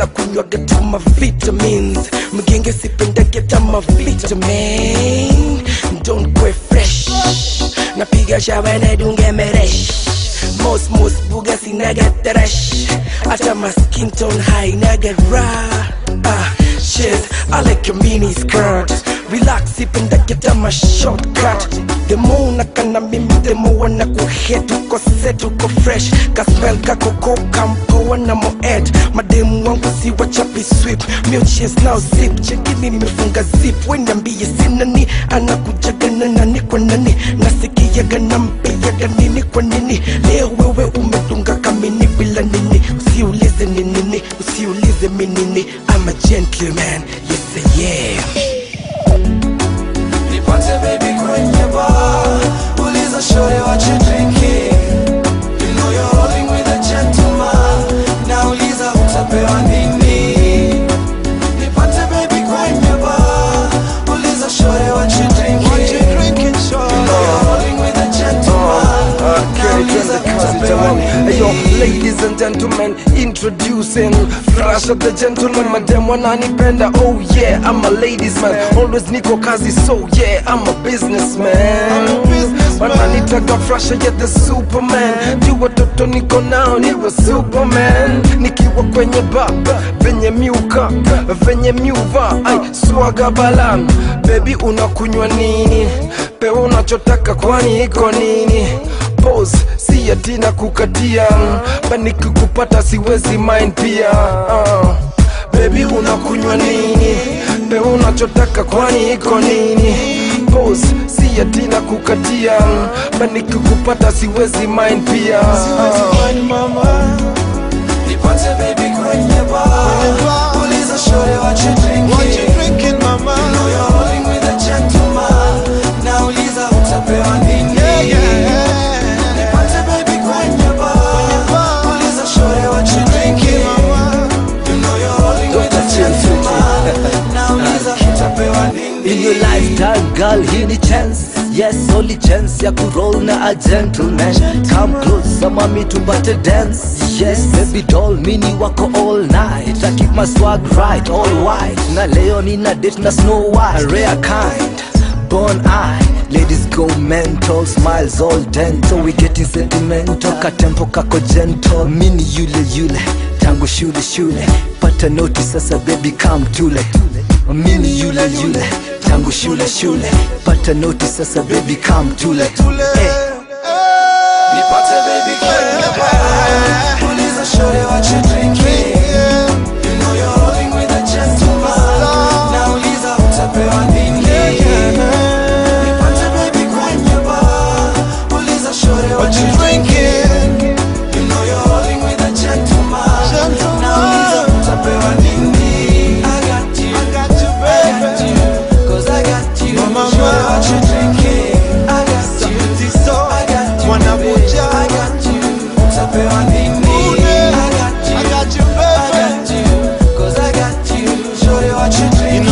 na kunywaga tu ma vitamins mgenge sipendage tama vitamin don't go fresh napiga shawa nedunge meresh mos mos buga sinaga teresh hata ma skin tone high naga raw ah shit I like your mini skirt relax ipendage tama shortcut the more nakana mimi the more na kuhet uko set uko fresh kaspel kakoko kampoa na moed mademu wangu si wachapi sweep milches now zip chekini nimefunga zip weniambie sinani anakujaga na nani kwa nani nasikiaga nampiaga nini kwa nini leo wewe umedunga kamini bila nini usiulize ni nini usiulize mi nini I'm a gentleman yes I am Nipate baby kwenye bar Uliza shorty what you drinking You know you're rolling with a gentleman Nauliza utapewa nini Nipate baby kwenye bar Uliza shorty what you drinking What you drinking shorty You know you're rolling with a gentleman Nauliza utapewa nini Hey yo, ladies and gentlemen, introducing Flash of the gentleman, madam wananipenda Oh yeah, I'm a ladies man Always niko kazi, so yeah, I'm a businessman wananitaga frasha ya the superman juu watoto niko nao niwe superman nikiwa kwenye ba venye miuka venye miuva ai swaga balan bebi unakunywa nini pewa unachotaka kwani iko nini pose si yatina kukatia banikikupata siwezi mind pia uh. Baby unakunywa nini? Pewa unachotaka kwani iko nini? Pose si yatina kukatia, bali nikikupata siwezi mind pia. Nipate baby kwenye bar Uliza shorty what you drinking What you drinking mama You know you're rolling with a gentleman Nauliza utapewa nini Nipate baby kwenye bar Uliza shorty what you drinking You know you're rolling with a gentleman Nauliza utapewa nini In your lifetime girl, hii ni chance Yes, only chance ya kuroll na a gentleman Come close, mami tupate dance Yes, baby doll, mini wako all night I keep my swag right, all white Na leo nina date na Snow White A rare kind, born eye Ladies go mental, smiles all dental We getting sentimental, katempo kako gentle Mini yule yule, tangu shule shule Pata noti sasa baby come tule Mini yule yule, tangu shule shule Pata noti sasa baby come tule hey. Nipate baby kwenye bar Uliza shorty what you drinking You know you're rolling with a gentleman Nauliza utapewa nini Nipate baby kwenye bar Uliza shorty what you drinking You know you're rolling with a gentleman Nauliza utapewa nini I got you I got you baby Cause I got you Shorty what you drinking I got you I got you Mwanabuja. I got you Utapewa nini I got you I got you Cause I got you Shorty what you drinking